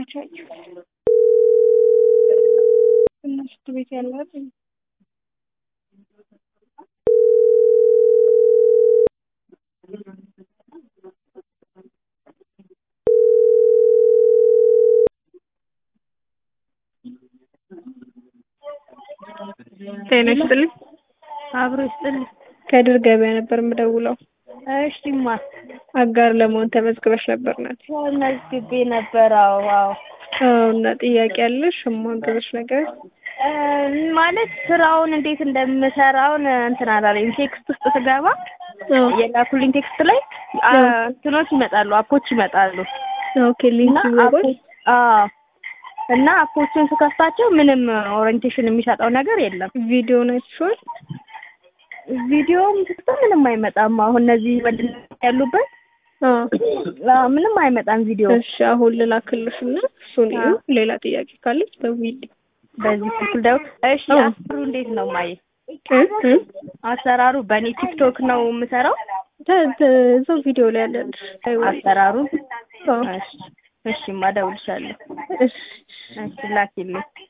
መች አየሁ እና ሽንት ቤት ያለ አይደል? ጤና ይስጥልኝ። አብሮ ይስጥልኝ። ከድር ገበያ ነበር የምደውለው። እሺማ አጋር ለመሆን ተመዝግበሽ ነበር ናት? ተመዝግቤ ነበር። አዎ አዎ። አዎ። እና ጥያቄ ያለሽ የማግዝሽ ነገር? እ ማለት ስራውን እንዴት እንደምሰራውን እንትን አላለኝ። ቴክስት ውስጥ ስገባ አዎ። የላኩልኝ ቴክስት ላይ አ እንትኖች ይመጣሉ፣ አፖች ይመጣሉ ኦኬ። ሊንክ እና ይወጣል። አፖች አዎ እና አፖቹን ስከፍታቸው ምንም ኦሪንቴሽን የሚሰጠው ነገር የለም። ቪዲዮ ናችኋል? ቪዲዮም ስክቶ ምንም አይመጣም። አሁን እነዚህ ምንድን ነው ያሉበት አዎ። አዎ፣ ምንም አይመጣም ቪዲዮ እሺ አሁን ልላክልሽ እና እሱን እዩ። አዎ። ሌላ ጥያቄ ካለች ደውዪልኝ። በዚህ ስልክ ደው እሺ። አዎ። አሰራሩ እንዴት ነው ማየ? እ እ አሰራሩ በእኔ ቲክቶክ ነው የምሰራው ተ- ተ- እዛው ቪዲዮ ላይ ያለልሽ አይወል አሰራሩን። አዎ። እሺ እሺ፣ እደውልልሻለሁ። እሺ እሺ ላኪልኝ።